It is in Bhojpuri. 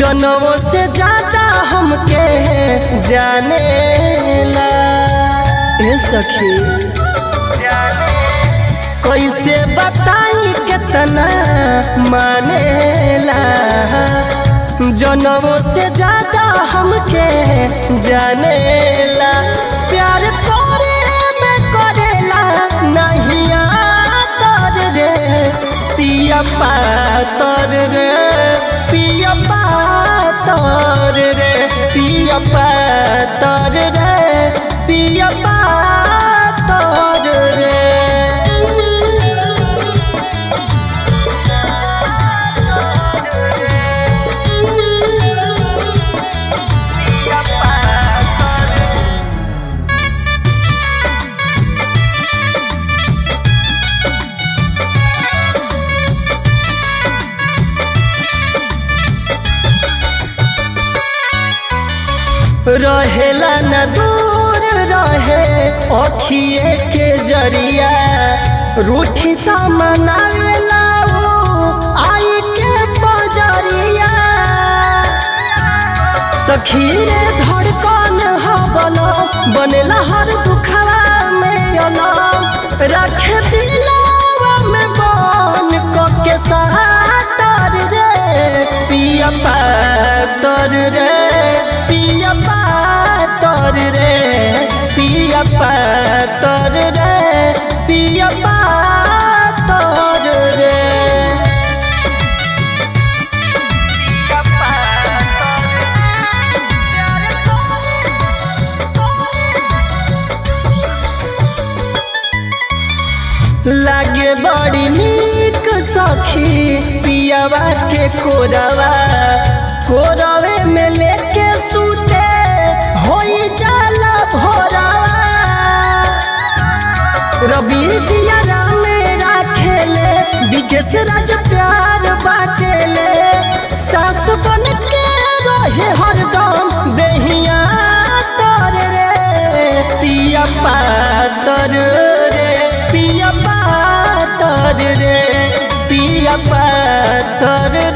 जनों से ज्यादा हमके जाने ला ए सखी कैसे बताई कितना मानेला जनों से ज्यादा हमके जानेला प्यार करे में करेला नहीं आतर रे पिया पातर रे पिया पातर रे पिया पातर रे पिया पातर रे रहेला न दूर रहे अखिए के जरिया रूठी त मनावेला ऊ आई के बजरिया सखी रे धड़कन हबलो बनेला हर दुखवा में अलम रखे दिलवा में बन क के सातर रे पिया पातर रे पिया पातर रे पिया पातर रे पिया पातर रे लागे बड़ी नीक सखी पियावा के कोरवा कोरवे में लेके सूते होई जाला भोरवा रवि जिया मेरा खेले विकेश राज प्यार बाटेले सास बन के रहे हरदम देहिया तर रे पिया पातर रे पिया पातर रे पिया पातर